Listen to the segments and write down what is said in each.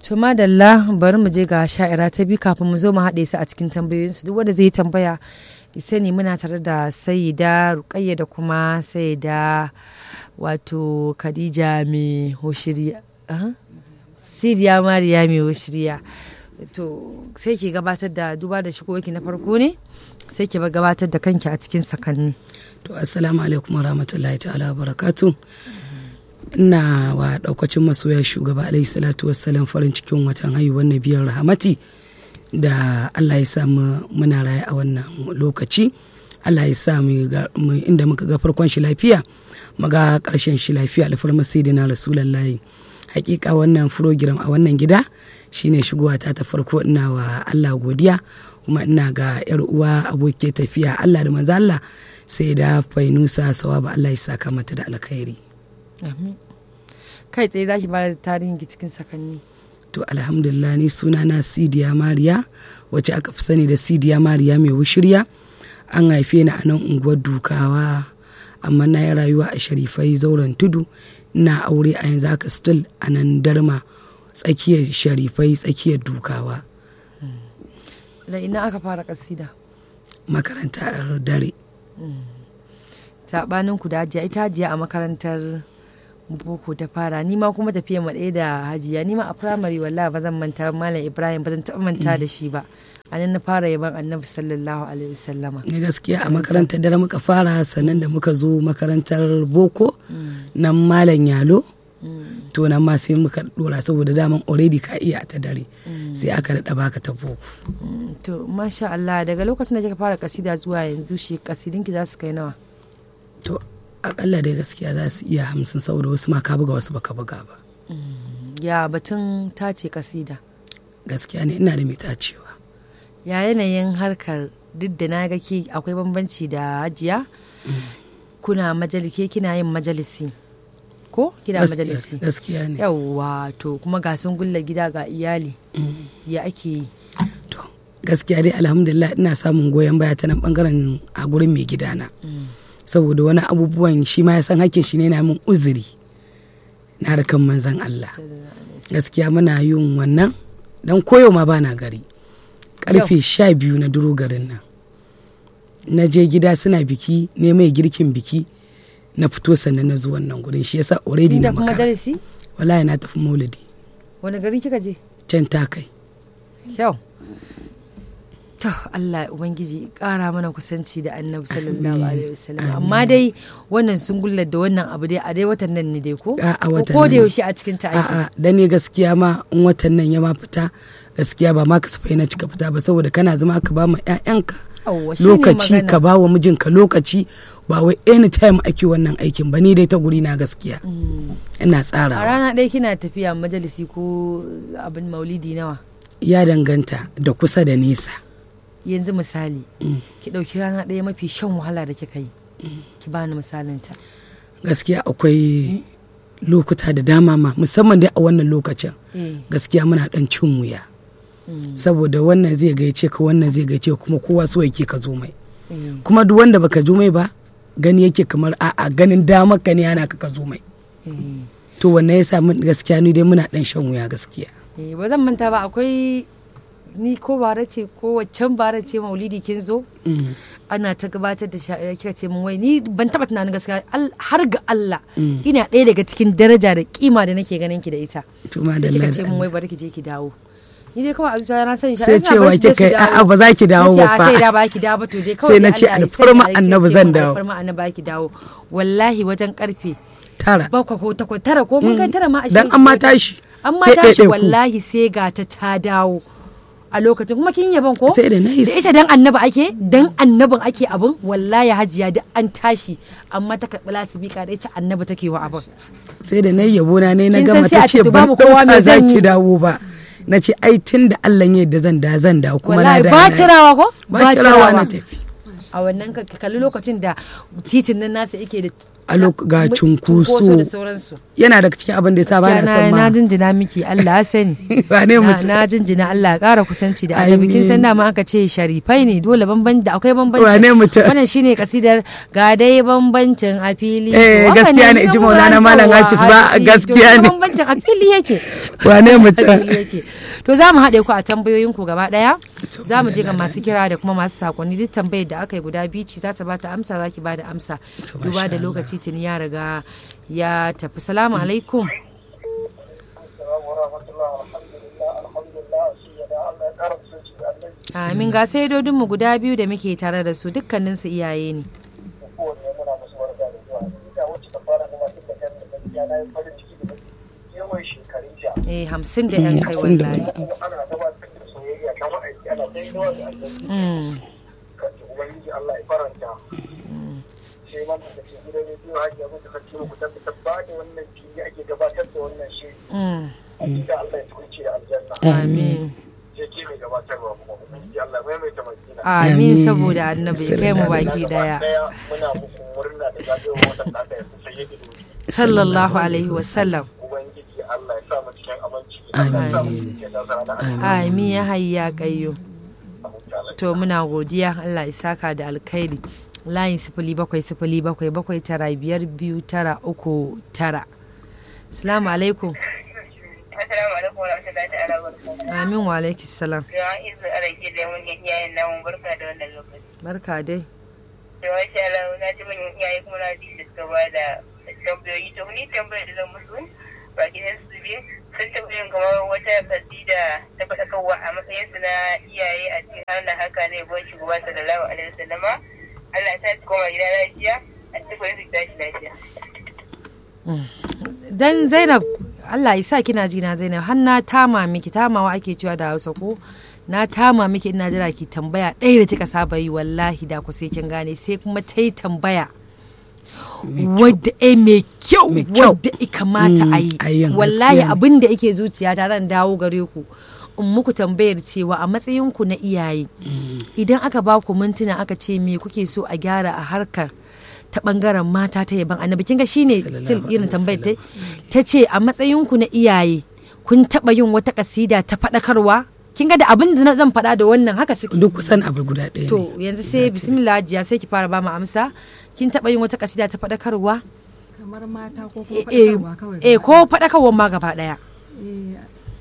To madalla bari mu je ga sha'ira ta biyu kafin mu zo mu haɗe su a cikin tambayoyinsu duk wanda zai tambaya sani muna tare da sayida rukayya da kuma sayida wato khadija mai hoshiriya siriya mariya mai hoshiriya to sai ke gabatar da duba da shigowarki na farko ne sai ke gabatar da kanki a cikin sakanni to assalamu alaikum warahmatullahi ta'ala barakatu ina wa daukacin masoya shugaba alaihi salatu wassalam farin cikin watan haihuwar nabiyar rahamati da Allah ya sa muna raye a wannan lokaci Allah ya sa mu inda muka ga farkon shi lafiya mu ga karshen shi lafiya alfarmar sayyidina rasulullahi hakika wannan program a wannan gida shine shigowa ta ta farko ina wa Allah godiya kuma ina ga yar uwa abokin tafiya Allah da manzo Allah sai da fainusa sawaba Allah ya saka mata da alkhairi kai tsaye zaki bada tarihin ki cikin sakanni to alhamdulillah ni suna na sidiya mariya wacce aka fi sani da sidiya mariya mai wushirya an haife ni a nan unguwar dukawa amma na yi rayuwa a sharifai zauren tudu ina aure a yanzu haka still a nan darma tsakiyar sharifai tsakiyar dukawa da ina aka fara kasida makarantar dare saɓanin ku da hajiya ita hajiya a makarantar boko ta fara ni ma kuma tafiya ma ɗaya da hajiya ni ma a firamare wallahi ba zan manta malam ibrahim ba zan taɓa manta da shi ba a nan na fara yaban annabi sallallahu alaihi wasallama ni gaskiya a makarantar dare muka fara sannan da muka zo makarantar boko nan malam yalo to nan ma sai muka dora saboda daman already ka iya ta dare sai aka daɗa baka ta boko to masha Allah daga lokacin da kika fara kasida zuwa yanzu shi kasidinki za su kai nawa to akalla dai gaskiya za su iya hamsin saboda wasu ma ka buga wasu baka buga ba ya batun tace kasida gaskiya ne ina da mai tacewa ya yanayin harkar duk da na ga ke akwai bambanci da hajiya kuna majalike kina yin majalisi ko kina majalisi gaskiya ne yawwa to kuma ga sun gulla gida ga iyali ya ake yi to gaskiya dai alhamdulillah ina samun goyon baya ta nan bangaren a gurin mai gidana saboda wani abubuwan shi ma ya san hakkin shi ne na min uzuri na harkan manzan Allah gaskiya muna yin wannan dan koyo ma bana gari karfe sha biyu na duro garin nan na je gida suna biki ne mai girkin biki na fito sannan na zuwan nan gurin shi yasa already na makara wallahi na tafi maulidi wani gari kika je can ta kai yau to Allah ubangiji kara mana kusanci da annabi sallallahu alaihi wasallam amma dai wannan sun gullar da wannan abu dai a dai watan nan ne dai ko a watan ko da yaushe a cikin ta aiki a da ne gaskiya ma in watan nan ya ma fita gaskiya ba ma kasafai na cika fita ba saboda kana zama ka ba ma 'ya'yanka lokaci ka ba wa mijinka lokaci ba wai anytime ake wannan aikin ba ni dai ta guri na gaskiya ina tsara a rana ɗaya kina tafiya majalisi ko abin maulidi nawa ya danganta da kusa da nesa yanzu misali ki ɗauki rana ɗaya mafi shan wahala da kika yi ki bani misalin ta gaskiya akwai lokuta da dama ma musamman dai a wannan lokacin gaskiya muna ɗan cin wuya saboda wannan zai gaice ka wannan zai gaice kuma kowa so yake ka zo mai kuma duk wanda baka zo mai ba gani yake kamar a'a ganin damar ka ne ana ka ka zo mai to wannan yasa mun gaskiya ni dai muna dan shan wuya gaskiya ba zan manta ba akwai ni ko bara ce ko waccan bara ce maulidi kin zo ana ta gabatar da sha'ira kika ce mun wai ni ban taba tunanin gaskiya har ga Allah ina ɗaya daga cikin daraja da kima da nake ganin ki da ita kika ce mun wai bari ki je ki dawo ni dai kawai a zuciya na sani sai cewa kika a'a ba za ki dawo ba fa sai da ba ki dawo ba to dai kawai sai na ce alfarma annabi zan dawo alfarma annabi ki dawo wallahi wajen karfe tara bakwai ko takwas tara ko mun kai tara ma a dan an ma tashi an ma tashi wallahi sai ga ta ta dawo a lokacin kuma kin yaban ko sai da nayi da ita dan annabi ake dan annabin ake abin wallahi hajiya da an tashi amma ta karɓi lasibika da ita annabi take wa abin sai da nayi yabo na ne na Kin gama san sai ta a ce ce ban babu kowa ɗauka mai za zan ki yi. dawo ba na ce ai tun da Allah ya da zan da zan da kuma na wallahi da ba na- tirawa ko ba cirawa na tafi a wannan ka ka kalli lokacin da titin nan nasa yake da A lok- ga cunkoso. da sauransu yana daga cikin abin da ya sa ba na na son na ma jinjina miki Allah ya sani ba ne na mutum na jinjina Allah ya ƙara kusanci da annabi kin san Amin. dama aka ce sharifai ne dole bamban da akwai bambanci Wane mutum? wannan shine kasidar ga dai bambancin a fili Eh, To, haka gaskiya ne, kin ji san Maulana Qur'an Malam yawa, Hafiz ba, ai, to, gaskiya ne. bambancin a fili yake wane mutum fili yake to za mu haɗe ku a tambayoyin ku gaba ɗaya To, za mu je ga alhamdulillah. masu kira da kuma masu sakonni duk tambayar da aka yi guda biyu ce za ta ba ta amsa za ki ba da amsa To, duba masha da Allah. lokaci tuni ya riga ya tafi salamu alaikum amin ga sai mu guda biyu da muke tare da su dukkanin su iyaye ne eh hamsin da yan kai hamsin da wallahi wani Mm. ubangiji Allah ya faranta sai ma da ke gidan rediyo hajiya mutu sarki muku tabbata ba da wannan fili ake gabatar da wannan shi Mm. da Allah ya tukunce da aljanna amin sai ke mai gabatarwa kuma ubangiji Allah ya maimaita madina amin Amin. saboda annabi ya kai mu baki daya daya muna muku murna da zagayowar watan da aka yi sai ya gido sallallahu alaihi wasallam ubangiji Allah ya sa mu cikin aminci Allah ya sa mu cikin nasara da amin ya hayya kayyo alhamdulillah to muna godiya Allah ya saka da alkhairi layin sifili bakwai sifili bakwai bakwai tara biyar biyu tara uku tara Assalamu alaikum Assalamu alaikum wa rahmatullahi ta'ala wa barakatuh. amin wa alaikis salam Ya izu a rage da mun iyayen namun barka da wannan lokaci. barka dai Da masha Allah na ji mun iyaye kuma na ji da suka ba da tambayoyi to ni tambayar da zan musu ba gidan su biyu sun tambayin kamar wata kasida ta faɗakarwa a matsayin su na iyaye a cikin hannun haka ne bon shugaba sallallahu alaihi wasallama Allah ta ci koma gida lafiya a cikin su tashi lafiya. dan Zainab Allah ya sa kina ji na Zainab har na tama miki tamawa ake cewa da Hausa ko na tama miki ina jira ki tambaya ɗaya da kika saba yi wallahi da ku sai kin gane sai kuma ta yi tambaya wadda ai mai kyau Mai kyau. wadda i kamata a yi Mm, a yin wallahi gaskiya ne. abin da yake zuciyata zan dawo gare ku in muku tambayar cewa a matsayinku na iyaye idan aka ba ku mintuna aka ce me kuke so a gyara a harkar ta bangaren mata ta yaban annabi kin ga shine Sallallahu still irin alaihi tambayar ta ta ce a matsayinku na iyaye kun taba yin wata kasida ta faɗakarwa kin ga da abin da na zan faɗa da wannan haka suke duk kusan abu guda ɗaya to ne yanzu sai bismillah jiya sai ki fara ba mu amsa kin taba yin wata kasida ta faɗakarwa kamar mata ko kuma eh faɗakarwa kawai eh, ko faɗakarwa ma gaba ɗaya Eh,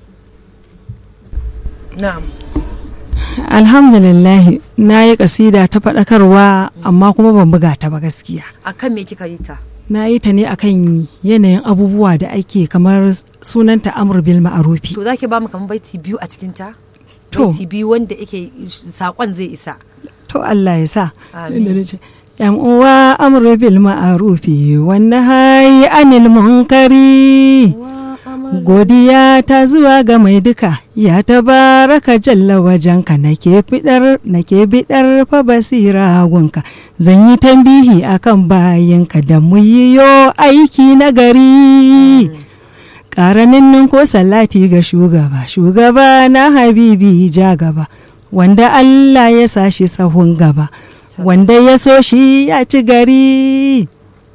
na'am alhamdulillah na yi kasida ta faɗakarwa amma kuma ban buga ta ba gaskiya akan me kika yi ta na yi ta ne akan yanayin abubuwa da ake kamar sunanta amur bil ma'arufi to zaki ba mu kamar baiti biyu a cikin ta To. baiti biyu wanda yake sakon zai isa to Allah ya sa Amin. Inda nace, yan uwa amur bil ma'arufi wannan hayi anil munkari godiya ta zuwa ga mai duka ya tabaraka jalla wajenka nake fidar nake bidar fa basira gunka zan yi tambihi akan bayinka da mu yiyo aiki na gari ƙaranin ko salati ga shugaba shugaba na habibi ja gaba wanda Allah ya sa shi sahun gaba wanda ya so shi ya ci gari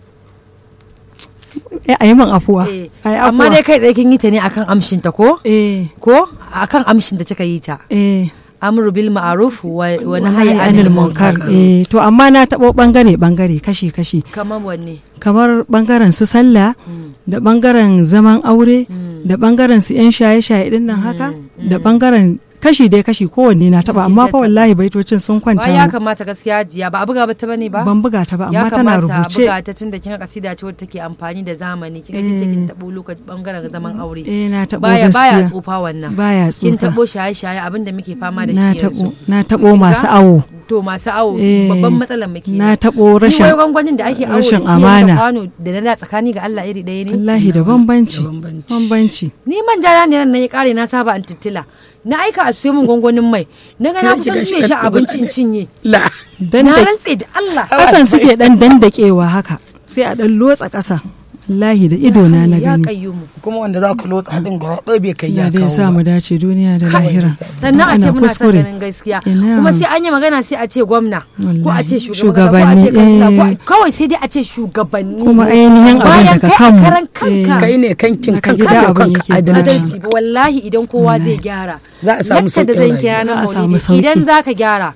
Eh, a yi min afuwa Eh, a yi amma afuwa. dai kai tsaye kin yi ta ne akan amshin ta ko eh ko akan amshin da kika yi ta eh amru bil ma'ruf wa wa wani nahyi hayi anil anil munkar munkar eh to amma na taɓo ɓangare ɓangare kashi kashi kamar wanne kamar ɓangaren su sallah da ɓangaren zaman aure da ɓangaren su yan shaye shaye din nan haka da ɓangaren kashi dai kashi kowanne na taɓa amma fa tattaɓa. wallahi baitocin sun kwanta ba ya mu. kamata gaskiya jiya ba a buga ba ta bane ba ban buga ta ba ya amma tana kamata a rubuce buga ta tunda kin ga kasida ce wadda take amfani da zamani kin ga kin take tabo lokacin bangaren zaman aure eh na taɓo baya baya gaskiya tsufa wannan baya kin tsufa tabo shaye shaye abinda muke fama da na shi taɓo yanzu na taɓo Kin ga? masu awo to masu awo Eh, babban matsalar muke na taɓo rashin rashin wai gwangwanin da ake awo da rashin shi amana. da kwano da na da tsakani ga Allah iri ɗaya ne wallahi da bambanci da bambanci. bambanci ni man jana ne nan na ya kare na saba an tittila na aika a siyo min gwangwanin mai na ga na Ki kusan ga cinye shi shi ɗan abincin ne. cinye la dan na da rantse da Allah kasan suke dan dandakewa haka sai a dan lotsa ƙasa wallahi da ido na na ya gani kayyumu kuma wanda za ka lotsa din gaba ɗaya bai kai ya ya dai kawo sa ba mu dace duniya da lahira sannan a ce Ana muna son kuskure. ganin gaskiya Ina. kuma sai an yi magana sai a ce gwamna ko a Wallahi. ce shugaban Shugabanni, ko a ce kansila, ko a- eh. kawai sai dai a ce shugabanni kuma ainihin abin bayan daga kai a kanmu karan kanka Eh, kai ne kankin Daga kanka gida da abin kanka yake adalci adalci ba wallahi idan kowa zai gyara Za a samu Yacce da sauƙin zan kira rayuwa. na Za a samu maulidi sauƙi. idan za ka gyara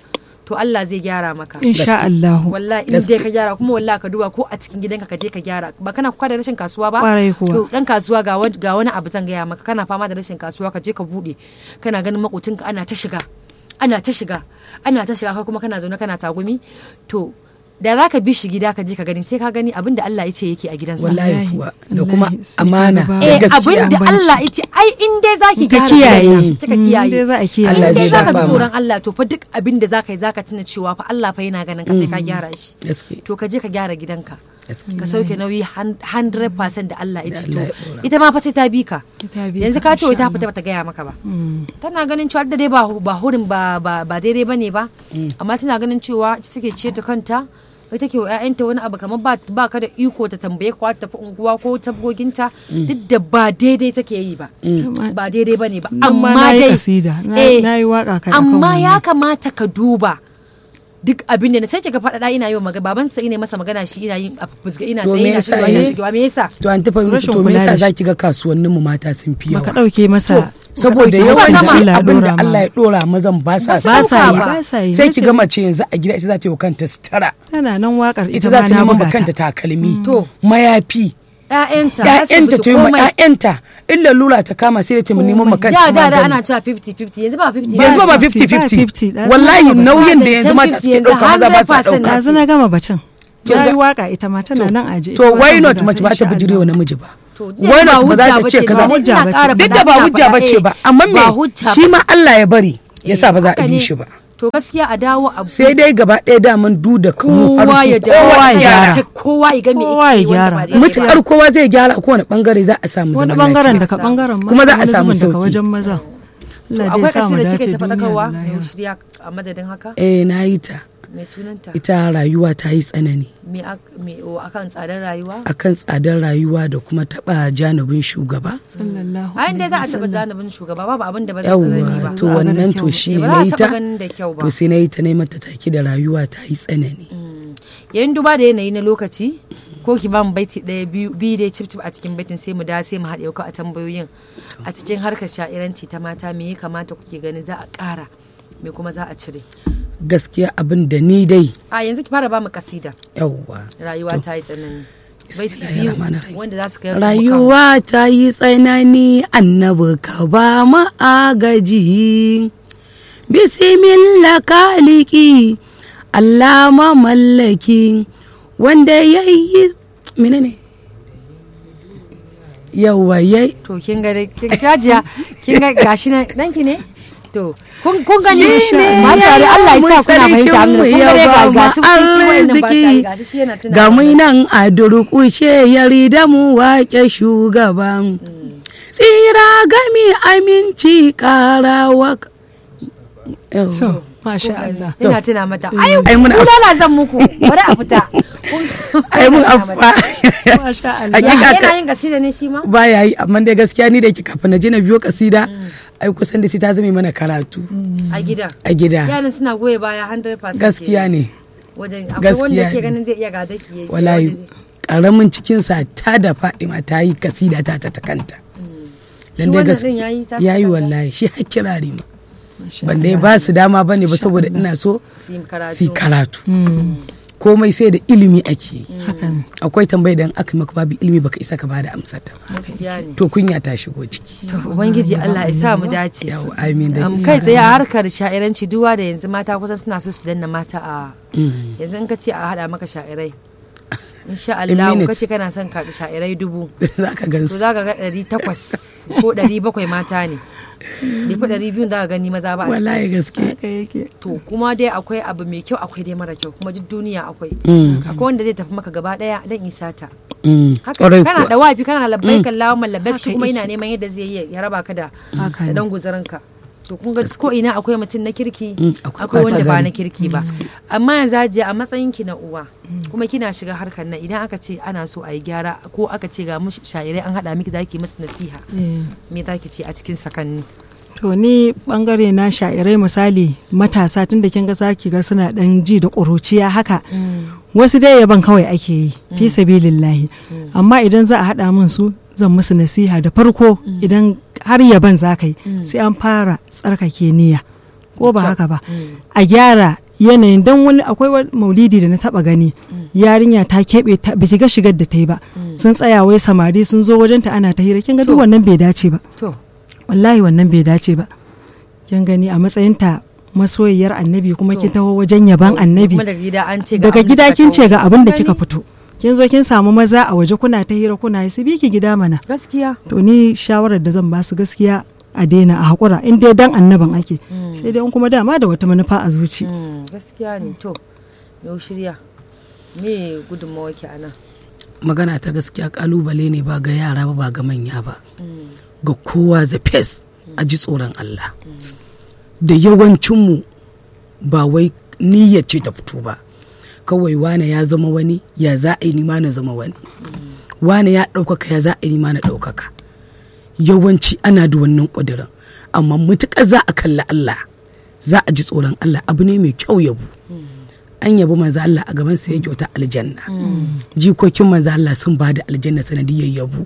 to Allah zai gyara maka insha Allah wallahi in dai ka gyara kuma wallahi ka duba ko a cikin gidanka ka je ka gyara ba kana kuka da rashin kasuwa ba Kwarai kuwa. to dan kasuwa ga wani ga wani abu zan gaya maka kana fama da rashin kasuwa ka je ka bude kana ganin makocinka ana ta shiga ana ta shiga ana ta shiga kai kuma kana zaune kana tagumi to da za ka bi shi gida ka je ka gani sai ka gani abin da Allah ya ce yake a gidansa wallahi Wallahi, kuwa da wallahi, kuma sai amana ka ga da eh gaskiya abin da Bambanci. Allah ya ce ai in dai zaki In ka gyara kiyaye. gidanka, kika Mm, kiyaye dai za a kiyaye. Allah in dai zai zaka ji dafa ma. tsoron Allah to fa duk abin da zaka yi zaka tuna cewa fa Allah fa yana ganin ka sai ka gyara shi gaske to ka je ka gyara gidanka gaske ka sauke nauyi 100% da Allah ya ce to Allah ya ɗora. ita ma fa sai ta bi ka Ita bi yanzu ka, ka ce wai ta insha fita bata gaya maka ba Mm. tana ganin cewa da dai ba ba hurin ba ba ba daidai bane ba amma tana ganin cewa ita take ce ta kanta kai take wa ƴaƴanta wani abu kamar ba ba ka da iko ta tambaye ka ta tafi unguwa ko tabgoginta duk da ba daidai take yi ba Tama- ba daidai bane ba Nan ma amma na yi dai kasida, na- eh, na yi waƙa kan akan amma ya wannan. kamata ka duba duk abin da na sai ka faɗaɗa ina yi wa magana baban sa ina masa magana shi ina yin a fusga ina To sai me ina yasa shigewa ina eh? shigewa me yasa to an tafa musu Rashin to me kula yasa da shi. zaki ga kasuwannin mu mata sun fi baka yawa ɗauke masa saboda baka ɗauke yawan masa sama. ci Allah ya abin da ɗora ma. Allah ya dora mazan ba sa Ba ba sa sauka yi ba. ba sa yi sai ki ga mace yanzu a gida ita za ta yi wa kanta sutura tana nan wakar ita ita za ma ta na neman buga ma kanta ta takalmi To. mayafi ƴaƴanta ƴaƴanta asibiti ta yi ma komai ƴaƴanta in lalura ta kama sai da ta neman ma kanta da da da magani. ana cewa 50-50 yanzu ba 50 yanzu ba ba 50, 50-50 ba 50. wallahi Ba nauyin da da yanzu mata suke 10, ɗauka maza ba sa 100% ɗauka yanzu na gama batun Kin ya ga- yi waka ita ma tana nan aje to why not mace ba ta bijire wa namiji ba To, why not ba za ta ce kaza ba hujja bace. duk da ba hujja bace ba amma me shi ma Allah ya bari yasa ba za a bi shi ba to gaskiya a dawo a sai dai gaba ɗaya daman du da kamu kowa ya dawo kowa ya ya gyara gyara kowa ya ga me Kowa ya yake yi wanda gyara. ba daidai ba. mutukar kowa zai gyara a kowane bangare za a samu wani zaman bangaren lafiya daga bangaren mata, Kuma za a wani samu zubin daga sauki. wajen maza Allah dai akwai sa mu kasida dace take ta duniya faɗakarwa da mai lahira. shirya a madadin haka eh na yi ta mai sunanta ita rayuwa ta yi tsanani me ak- me o, akan tsadar rayuwa akan tsadar rayuwa da kuma taɓa janibin shugaba sallallahu a inda za a alaihi taɓa wasallam. janibin shugaba babu abin da ba zai tsanani ba yawwa to Ba a ganin wannan kyau to ba. shi Eh, ne ba na za a yi taɓa ta ganin da kyau ba to sai na yi ta na yi mata take da rayuwa ta yi tsanani yayin duba da yanayi na lokaci ko ki ba mu baiti ɗaya biyu biyu dai cip cip a cikin baitin sai mu da sai mu haɗe ka a tambayoyin a cikin harkar sha'iranci ta mata me ya kamata kuke ganin za a ƙara me kuma za a cire gaskiya abin da ni dai a yanzu ki fara ba mu kasida yawwa rayuwa ta yi tsanani baiti biyu Bismillahirrahmanirrahim. wanda za su kai mu kan- rayuwa ta yi tsanani annabi ka ba mu agaji bismillah kaliki Allah mamallaki wanda ya yi menene yawwa ya to kin ga dai- kin gajiya kin ga gashi nan danki ne to kun kun gani Shi ne masu tare Allah ya sa kuna fahimta amma kun ga dai ga ga su kun ki wayannan ba tare gashi shi yana tuna ga mana. mu nan a durƙushe yarda mu wake shugaban tsira gami aminci karawa to masha Allah ina tuna mata ai Ai, muna- kulala zan muku bari a fita Kun- ai mun ina tuna mata. afa masha Allah Ya, Hakika yana ka- yin gasida ne shi ma baya yi amma dai gaskiya ni da yake kafin na je na biyo kasida ai kusan da sai ta zame mana karatu a gida a gida yaran suna goye baya 100% gaskiya ne wajen akwai wanda gaskiya ke ne. ganin zai iya gada ki yayi wallahi wanda zai- karamin cikinsa ta da fadima ta yi kasida ta ta ta kanta Shi wannan din yayi ta yayi ta kanta? wallahi shi har kirari ma Masha ban dai ba su dama bane ba saboda ina so su yi karatu su yi karatu Mm, komai sai da ilimi ake yi haka ne akwai tambaya da in aka maka babu ilimi baka isa ka bada amsar ta ba gaskiya ne to kunya ta shigo ciki to ubangiji Allah ya sa mu dace yawa amin da Am, isa. kai tsaye a harkar sha'iranci duwa da yanzu mata kusan suna so su danna mata a Mm. yanzu in ka ce a hada maka sha'irai insha In Allah ka minutes. ce kana son ka sha'irai dubu za ka gan to su za ka ga ɗari takwas ko ɗari bakwai mata ne bai fi ɗari biyun za ka gani maza ba a wallahi cikin gaske haka yake to kuma dai akwai abu mai kyau akwai dai mara kyau kuma duk duniya akwai Mm, akwai wanda zai tafi maka gaba ɗaya dan isa ta mm. haka Ƙwarai kana kuwa. da wafi kana labbai kan lawan mallabek shi Haka kuma yake. yana neman yadda zai yi ya raba ka da haka da ne dan guzarinka to kun ga ko ina akwai mutum na kirki Mm, akwai akwai wanda ɓata ba gari. na kirki ba amma yanzu hajiya a matsayin ki na uwa kuma kina shiga harkar nan idan aka ce ana so a yi gyara ko aka ce ga mu sha'irai an haɗa miki zaki musu nasiha Eh. me zaki ce a cikin sakanni To ni bangare na sha'irai misali matasa tun da kin ga zaki ga suna dan ji da ƙuruciya haka wasu dai yaban kawai ake yi fi sabilillahi amma idan za a haɗa min su zan musu nasiha da farko idan har yaban za ka yi sai an fara tsarkake niyya ko ba haka ba a gyara yanayin dan wani akwai wani maulidi da na taba gani yarinya ta keɓe ta biki ga shigar da ta yi ba sun tsaya wai samari sun zo wajenta ana ta hira kin ga duk To. wannan bai dace ba to wallahi wannan bai dace ba kin gani a matsayinta masoyiyar annabi kuma kin taho wajen yaban annabi kuma daga gida an ce ga daga abin da gida kika kin kawo. ce ga abin da Gani? kika fito kin zo kin samu maza a waje kuna ta hira kuna yi su bi ki gida mana gaskiya to ni shawarar da zan ba su gaskiya a daina a haƙura in dai dan annaban ake sai dai in kuma dama da wata manufa a zuci Mm, gaskiya ne to yau shirya me gudunmawa ke a nan magana ta gaskiya kalubale ne ba ga yara ba ba ga manya ba ga kowa the face a ji tsoron Allah da yawancinmu ba wai niyyar ce ta fito ba kawai wane ya zama wani ya za a yi nima na zama wani wane ya ɗaukaka ya za a yi nima na ɗaukaka yawanci ana da wannan ƙudurin amma mutuƙar za a kalli Allah za a ji tsoron Allah abu ne mai kyau yabo an yabi manzo Allah a gaban sa ya kyauta aljanna jikokin manzo Allah sun ba da aljanna sanadiyar yabo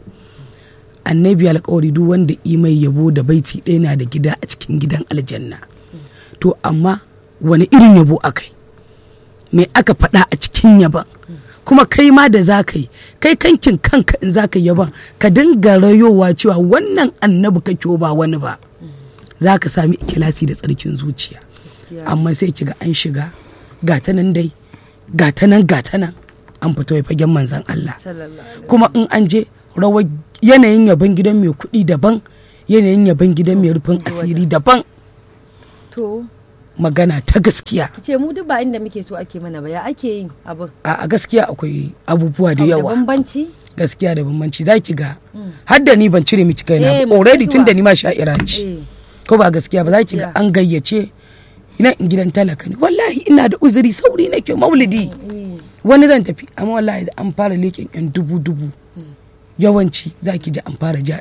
annabi alƙawari duk wanda i mai yabo da baiti ɗaya na da gida a cikin gidan aljanna to amma wani irin yabo akai me aka faɗa a cikin yaban kuma kai ma da za ka yi kai kankin kanka in za ka yi yaban ka dinga rayowa cewa wannan annabi kake ba wani ba za ka sami ikilasi da tsarkin zuciya gaskiya amma sai kiga an shiga gata nan dai gata nan gata nan an fito ya fagen manzan Allah sallallahu alaihi kuma in an je rawar yanayin yaban gidan mai kuɗi daban yanayin yaban gidan mai rufin asiri daban to magana ta gaskiya ki ce mu duk ba inda muke so ake mana ba ya ake yin abin a a gaskiya akwai abubuwa da Abu yawa bambanci gaskiya da bambanci za ki ga har da ni ban cire miki Eh, kaina mu ba already zuwa. tun da ni ma sha'ira ce eh ko ba gaskiya ba za ki ga Gaskiya. an gayyace ina in gidan talaka ne wallahi ina da uzuri sauri nake maulidi eh, wani zan tafi amma wallahi da an fara leƙen yan dubu dubu yawanci za ki ji an fara ja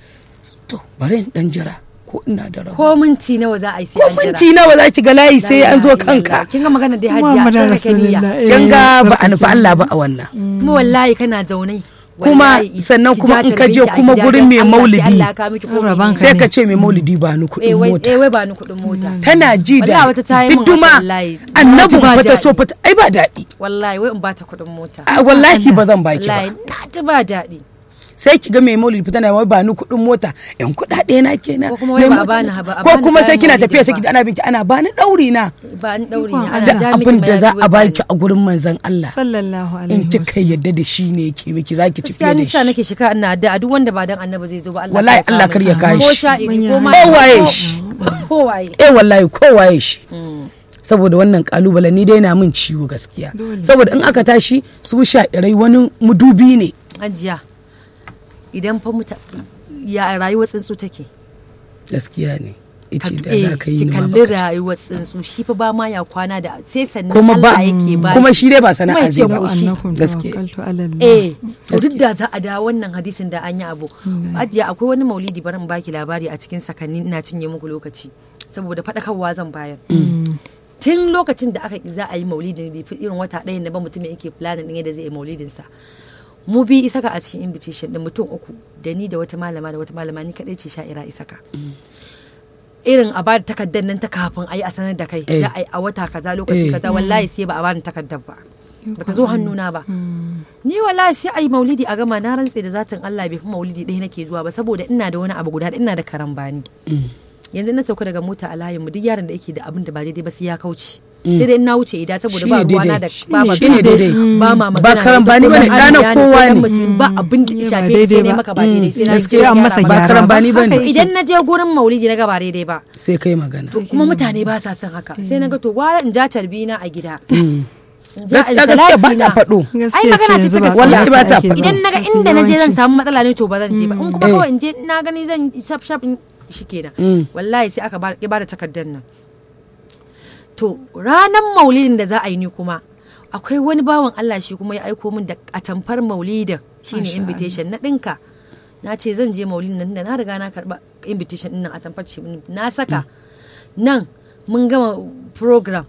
to bari in dan jira ko ina da rabu ko minti nawa za a yi sai ko an jira minti nawa za ki ga layi sai an zo La ilaha kanka illallah. kin ga magana dai hajiya Muhammadu ɗan rake niyya Rasulullah, eh, kin ga ba a tsarkake. nufi Allah ba a wannan kuma wallahi kana zaune Kuma wallahi, sannan ki kuma ja in ka je tarbinki a kuma gida gurin don mai Allah sai maulidi. Allah ya kawo miki komai Raban ne. ka sai ne. ka ce mai maulidi ba ni eh kuɗin wai mota eh wai ba ni kuɗin mota tana ji da Wallahi wata ta yi min hidima haka wallahi. annabin Ba fa ta daɗi. so fa ta- ai ba daɗi wallahi wai in bata kuɗin mota A, wallahi ba zan baki wallahi ba na ji ba daɗi sai ki ga mai maulidi fita na wai ba ni kuɗin mota yan kuɗaɗe na kenan Ko kuma wai mai ba a mota bani na- ha- ba a ko bani kuma sai kayan kina maulidin tafiya sai ba. ki ana binki ana bani ɗauri na ba ni ɗauri ne ana da ja miki abin da za mayafi a wai baki bani. a gurin manzon Allah sallallahu alaihi in kika wasallam yadda da shi ne yake miki zaki ci gaskiya fiye da nisa shi nake shika ina da duk wanda ba dan annabi zai zo ba Allah Wallahi kar Allah kama kar ya shi. kawo ko shi. sha'iri ko Manya. ma ko waye shi ko waye eh wallahi ko waye shi Mm. saboda wannan kalubale ni dai na min ciwo gaskiya saboda in aka tashi su sha'irai wani mudubi ne hajiya idan fa muta ya rayuwar tsuntsu take gaskiya ne ice da Eh, za ka yi ki ni ma kalli baka ci. rayuwar tsuntsu shi fa ba ma ya kwana da sai sannan kuma ba Allah yake ba kuma shi dai ba Kuma sana'a yake zai ba koshi. annakum Gaske. tawakkaltu ala Allah eh to duk da za a da wannan hadisin da an yi abu ajiya akwai wani maulidi bari in baki labari a cikin sakanni ina cinye muku lokaci saboda faɗakarwa zan bayar tun lokacin da aka za a yi maulidin bai fi irin wata ɗaya na ba mutum yake planin ɗin yadda zai yi maulidin sa mu bi isaka a cikin invitation din mutum uku da ni da wata malama da wata malama ni kadai ce sha'ira isaka irin a bada takardar nan ta kafin a yi a sanar da kai Eh. za a yi a wata kaza lokaci Eh. kaza wallahi sai ba a bani takardar ba bata zo hannuna ba ni wallahi sai a yi maulidi a gama na rantse da zatin Allah bai fi maulidi ɗaya nake zuwa ba saboda ina da wani abu guda ɗaya, ina da karambani yanzu na sauka daga mota a layin mu duk yaron da yake da abin da ba daidai ba sai ya kauce sai dai na wuce ida saboda ba Shine ruwana da daidai. ba Shine- magana shine daidai. ba ma magana Ba da karambani ita ko bane, dan ɗana arniya kowa ko dan ne. musulmi, ba abin da ya Ba shafe ni daidai sai ne ba. maka ba daidai sai na gaskiya sai na an masa gyara ba maka. gyara karambani ba. bane Haka idan na je gurin maulidi na ga ba daidai ba sai kai magana to kuma mutane ba sa son haka sai na ga to gwara in ja carbi na a gida Mm. in ja in gaskiya gaskiya ba salati ta na. faɗo ai magana ce ta gaskiya Wallahi ba ta ake faɗi. idan naga inda na je zan Yawanci. samu matsala ne to ba zan je ba in kuma Eh. kawai in je na gani zan shaf shaf in shi kenan Mm. wallahi sai aka ba ya bada takardar nan to ranar maulidin da za a yi ni kuma akwai wani bawan Allah shi kuma ya aiko min da atamfar maulidin shine Masha invitation na dinka na ce zan je maulidin nan da na riga na karba invitation din nan atamfar ce min na saka nan mun gama program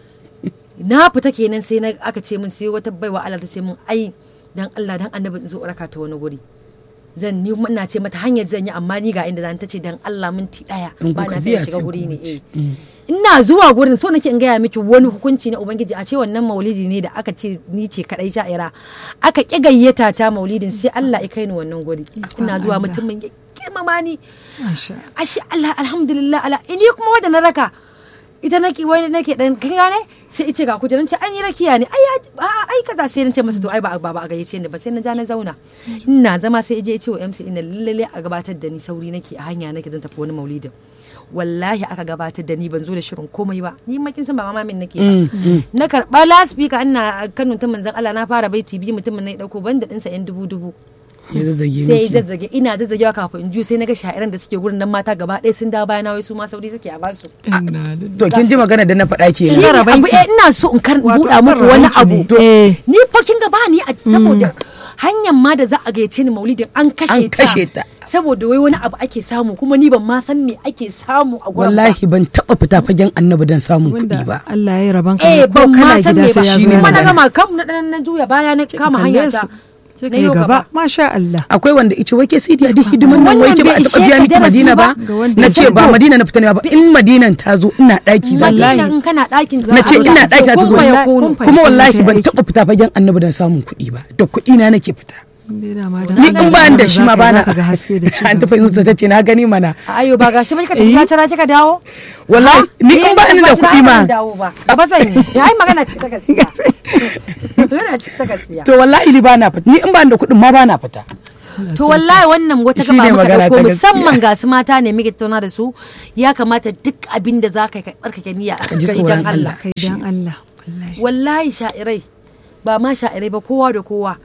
na fita kenan sai na aka ce min sai wata baiwa Allah ta ce min ai dan Allah dan annabi in zo raka ta wani guri zan ni kuma ina ce mata hanyar zan yi amma ni ga inda zan ta ce dan Allah minti daya In ba kuka na sai biya in shiga sai guri ku ne wuce. eh ina zuwa gurin so nake in gaya miki wani hukunci na ubangiji a ce wannan maulidi ne da aka ce ni ce kadai sha'ira aka ki gayyata ta maulidin sai Allah ya kai ni wannan guri ina zuwa mutumin ya girmama ni Masha ashe Allah alhamdulillah ala ini kuma wanda na raka ita nake wani nake dan kin gane sai ice ga kujeran ce an yi rakiya ne ai a- ai kaza sai nace masa to ai ba ba ba a gayyace ni ba sai na ja na zauna ina zama sai ije ya ce wa MC ina lalle a gabatar da ni sauri nake a hanya nake zan tafi wani maulidin wallahi aka gabatar da ni ban zo da shirin komai ba ni ma kin san ba mamamin nake ba na karba laspika ina Kano ta manzon Allah na fara baiti biyu mutumin na ya dauko banda dinsa yan dubu dubu ya zazzage sai miki zazzage ina zazzagewa kafin in ju sai na ga sha'iran da suke gurin nan mata gaba ɗaya sun dawo bayana wai su ma sauri suke a basu Inna lillahi. to kin ji magana da na faɗa ke shi ne abu eh, ina so in kar Wato buɗa muku wani rabanki abu ne. Eh. ni fa kin ga ba ni a saboda hanyar ma da za a gayyace ni maulidin an kashe An kashe ta. saboda wai wani abu ake samu kuma ni ban ma san me ake samu a gurin ba. wallahi ban taɓa fita fagen annabi don samun Wanda kuɗi ba Allah ya yi rabon ka eh ko ban ma kana san gida me ba sai ya zo shine ya kuma na magana. gama kam na dan na juya baya na kama kalle hanya ta su. Sai na ka yi yau gaba masha Allah akwai wanda ice wai ke sidi a duk hidiman nan wai ke ba a Wannan taɓa bai biya ishe miki ka madina darasi ba ba? Ga wanda na ya ce san ba to. madina na fita ne ba in madinan ta zo ina ɗaki zan Madina yi in kana ɗakin na ce ina ɗaki ta zo kuma ya Wallahi, kunu kun kuma wallahi Fahimta ban aiki. taɓa fita fagen annabi don samun kuɗi ba da kuɗi na nake fita Dai dama da ni Allah in ba ya da yarda shi ma za ka- bana za ka ga haske da ci an gaba. tafi zuwa ta ce na gani mana ayo ba gashi ba ka tafi ka tara kika dawo wallahi ni in ba ni da kuɗi ma ba zan yi ai magana ce ta gaskiya to yana ce ta gaskiya to wallahi ni bana fita ni in ba ni da kuɗin ma bana fita to wallahi wannan wata Shi ne gaba muka magana dauko ta musamman ga su mata ne muke tattauna da su ya kamata duk abin da za ka yi ka tsarkake niyya a ji kai tsoron dan Allah kai dan Allah wallahi wallahi sha'irai ba ma sha'irai ba kowa da kowa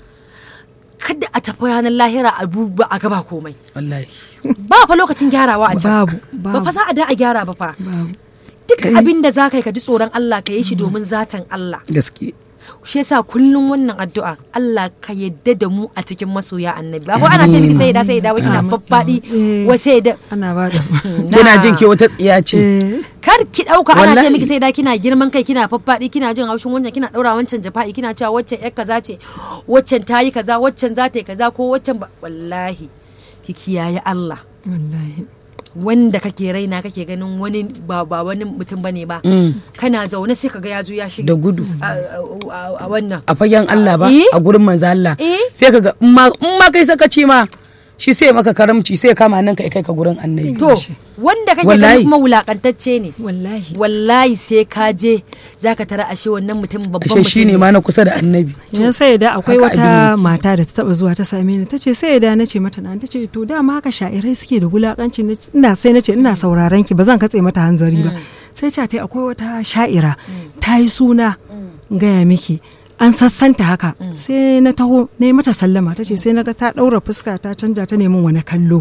kada a tafi ranar lahira a duba a gaba komai wallahi ba fa lokacin gyarawa a can babu ba fa babu za a da a gyara ba fa babu duk abin da za ka yi ka ji tsoron Allah ka yi shi domin zatan Allah gaske shi yasa kullum wannan addu'a Allah ka yadda da mu a cikin masoya annabi ba ko ana ce miki sai da sai da wai kina faffadi Eh. wai sai da ana ba da kina jin ke wata tsiya ce eh kar ki dauka ana ce Wallahi. miki sai da kina girman kai kina faffadi kina jin haushin wancan kina daura wancan jafa'i kina cewa waccan yar kaza ce waccan tayi kaza waccan za ta yi kaza ko waccan ba wallahi ki kiyaye Allah wallahi wanda kake raina kake ganin wani ba ba wani mutum bane ba kana zaune sai kaga ya zo ya shiga da gudu a- a a- a wannan a fagen Allah ba Eh? a gurin manzo Allah Eh? sai kaga in ma in ma kai sakaci ma shi sai maka karamci sai kama nan kai kai ka gurin annabi to wanda kake Wallahi. ganin kuma wulakantacce ne wallahi wallahi sai ka je zaka tara ashe wannan mutum babban ashe mutum shine ma na kusa da annabi yan sai da akwai Haka abin wata yake. mata da ta taba zuwa ta same ni tace sai da nace mata na tace to dama haka sha'irai suke da wulakanci na- ina sai nace ina sauraron ki ba zan katse mata hanzari ba sai ta tai akwai wata sha'ira ta yi suna gaya miki an sassanta haka sai na taho na yi mata sallama tace sai na ga ta daura fuska ta canja ta neman wani kallo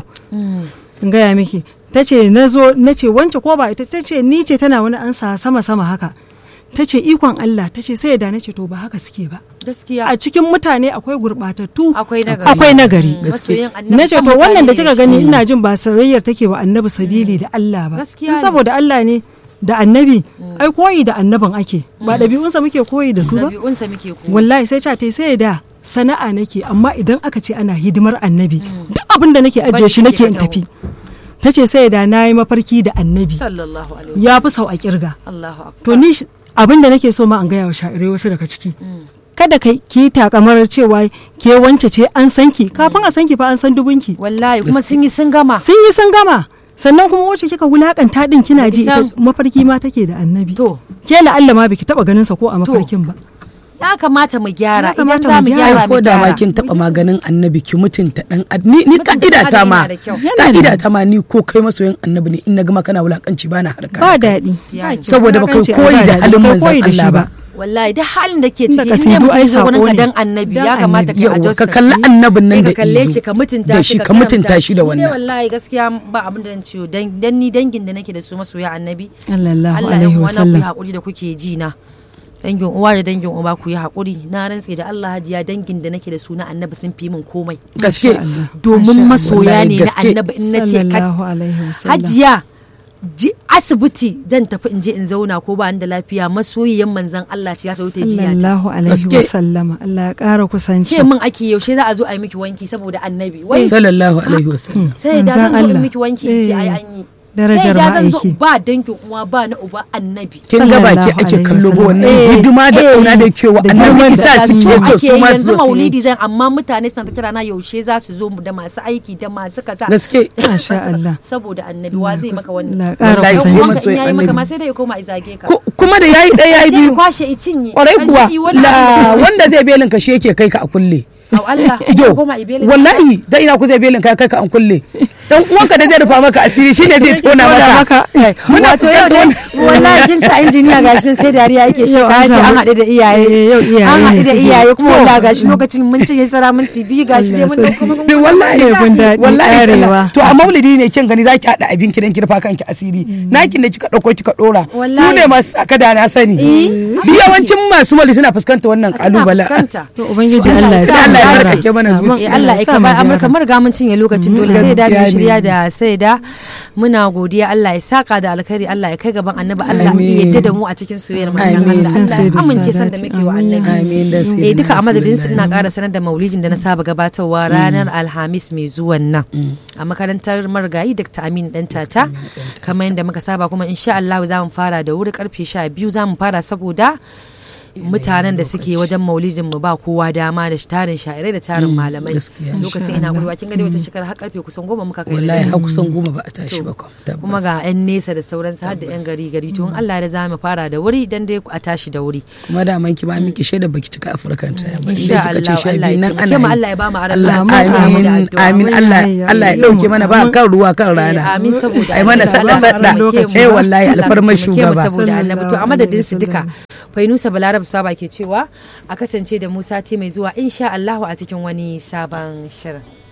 in gaya miki ta ce na zo na ce wance ko ba ita ta ce ni ce tana wani ansa sama sama haka ta ce ikon Allah ta ce sai da na ce to ba haka suke ba gaskiya a cikin mutane akwai gurbatattu Akwai nagari. akwai nagari Mm, masoyin annabi na ce kan to wannan da mutane kika ne gani shi. ina jin ba soyayyar take wa annabi sabili da Allah ba Gaskiya In ne. saboda Allah ne da annabi ai koyi da annabin ake ba ɗabi'unsa muke koyi da su ba ɗabi'unsa muke ko wallahi sai ta tai sai da sana'a nake amma idan aka ce ana hidimar annabi duk abin da nake ajiye shi Bari nake kike in ka tafi ta ce sai da na yi mafarki da annabi sallallahu alaihi wasallam ya fi sau a kirga Allahu akbar to ni sh- abin da nake so ma an gaya wa sha'irai wasu daga ciki kada ka ki takamar cewa ke wance ce an san ki kafin a san ki fa an san dubunki wallahi kuma sun yi sun gama sun yi sun gama sannan kuma wacce kika wulakanta din kina ji ita San. mafarki ma take da annabi to ke la'alla ma biki taba ganin sa ko a mafarkin ba ya kamata mu gyara Ya idan kamata za mu mu gyara. gyara ko mu da ma gyara kin taba maganin annabi ki mutunta dan ad- ni ni Mutunta ka'ida ta adam ma yana da kyau. Yana da- ka'ida ta ma ni ko kai masoyin annabi ne in na gama kana wulakanci bana harka ba daɗi Gaskiya ne. Saboda baka Wulakanci ai koyi ba da daɗi, halin kai manzon koyi da shi Allah ba. wallahi duk halin da ke Tunda ciki ka in sai dai du mutum ai ya zo wurin sako ka ne. dan annabi Dan ya kamata ka Yauwa, adjust ka kalli annabin nan da ka kalle ido, shi ka mutunta da shi ka karamta mutunta shi da Ni dai wannan. wallahi gaskiya ba abin da zan ciwo dan dan ni dangin da nake da su masoya annabi sallallahu Allah ya alaihi uwa na ku yi wasallam hakuri da kuke ji na dangin uwa da dangin uba ku yi hakuri na rantse da Allah hajiya dangin da nake da su na annabi sun fi min komai gaske domin masoya Wallahi ne na gaske. annabi in na ce ka sallallahu alaihi wasallam hajiya ji asibiti zan tafi in je in zauna ko ba ni da lafiya masoyiyan manzon Allah ce ya ta wuce jiya ta sallallahu alaihi Gaske. wasallama Allah ya ƙara kusanci ce min ake yaushe za a zo a yi miki wanki saboda annabi wai sallallahu alaihi wasallam sai da Manzon zan zo in Allah. miki wanki in ce ai Eh. an yi Darajar sai da zan zo ma'aiki. ba dangin uwa ba na uba annabi kin ga baki Sallallahu ake alaihi kallo ba wasallam. wannan Eh, hidima da eh, kauna da kewa da annabi girman ki da sa za su su ke yi. so ake su ma su yanzu zo su yi maulidi zan amma mutane suna ta kira na yaushe za su zo da masu aiki da masu kaza gaske Masha Allah. saboda annabi wa zai maka wannan Allah ƙara Wallahi dan sai kusanci. uwanka masoyin in yayi maka annabi. ma sai dai ya koma izage ka Ku- kuma da yayi ɗaya yayi sai ya biyu kwashe i cinye kwarai Ƙarshe kuwa i wani la abu. wanda zai belin ka shi yake kai ka a kulle Au Allah yo ya koma ibele wallahi da ina ku zai belin ka kai ka an kulle dan uwanka da zai rufa maka asiri shine zai tona maka muna wato yau dai fuskanta wallahi jin sa injiniya gashi nan sai dariya yake shi Yau an ya ce an samu- haɗu da iyaye Eh, yau iyaye an ne haɗu da suke. iyaye kuma To. wallahi gashi lokacin mun ce yayi sara minti biyu gashi dai mun Allah dauko mun wannan wallahi Kun daɗi wallahi ƙarewa. sallah. to a maulidi ne kin gani zaki hada abin kidan ki rufa kanki asiri nakin da kika dauko kika dora su Wallahi. ne masu saka da na sani Eh, bi yawancin masu maulidi suna fuskanta wannan kalubale fuskanta To Ubangiji Allah Allah ya ya sa sa mu Allah ya gyara. sarkake mana Amin. zuciya. Eh Allah ya sa kaba mu gyara. Amurka mun riga mun cinye lokacin dole sai da mu gaskiya ne. shirya da sai da muna godiya Allah ya saka da alkhairi Allah ya kai gaban annabi Allah Amin. ya yarda da mu a cikin soyayyar manzon Amin. Allah San Allah sai ya da amince san da sadati. muke wa Amin. annabi amin da sai eh duka a madadin su ina ƙara sanar da maulidin da na saba gabatarwa ranar alhamis mai zuwan nan a makarantar marigayi dr amin dan tata kamar yadda muka saba kuma insha Allah za mu fara da wuri karfe sha biyu za mu fara saboda mutanen da suke wajen maulidin mu ba kowa dama da tarin sha'irai da tarin malamai gaskiya. lokacin ina gurwa kin ga dai wata shekara har karfe kusan goma muka kai wallahi da har kusan goma ba a tashi ba kam kuma ga 'yan nesa da sauransu har da 'yan gari gari to in Allah da za mu fara da wuri dan dai a tashi da wuri kuma da man ki ba miki shaida baki cika afirkan ta ba insha inda kika ce Allah sha Allah biyu ya nan taimake ana mu yi. Allah ya ba mu aran Allah lafiya da amin addu'a. amin Allah Allah ya dauke mana ba kan ruwa kan Eh, rana amin saboda ai mana Allah sada ya sada taimake mu. eh wallahi Allah ya alfarmar taimake mu shugaba saboda annabi to a madadin su duka Sallallahu Fainusa Balarab Saba ke cewa a kasance da Musa ce mai zuwa insha Allah a cikin wani sabon shirin